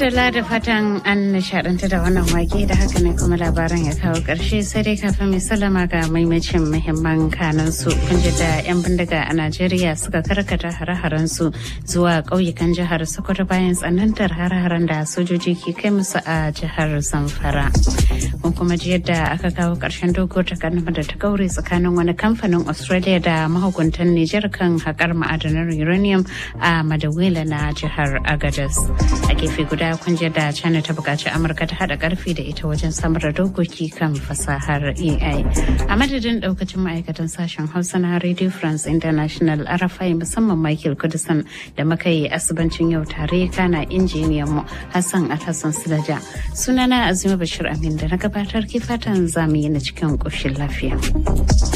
madalla da fatan an nishaɗanta da wannan wake da haka ne kuma labaran ya kawo ƙarshe sai dai kafin mai salama ga maimacin muhimman kanan su kun ji da 'yan bindiga a najeriya suka karkata hare-haren su zuwa ƙauyukan jihar sokoto bayan tsanantar hare-haren da sojoji ke kai musu a jihar zamfara kun kuma ji yadda aka kawo ƙarshen doguwar takarnama da ta gaure tsakanin wani kamfanin australia da mahukuntan nijar kan haƙar ma'adanar uranium a madawila na jihar agadas a gefe guda kun da china ta buƙaci amurka ta haɗa ƙarfi da ita wajen samar da dokoki kan fasahar ai a madadin ɗaukacin ma'aikatan sashen hausa na radio france international arafai musamman michael kudusan da muka yi asibancin yau tare kana injiniyan mu hassan alhassan sulaja sunana azima bashir amin da na gabatar ke fatan zamu yi na cikin ƙoshin lafiya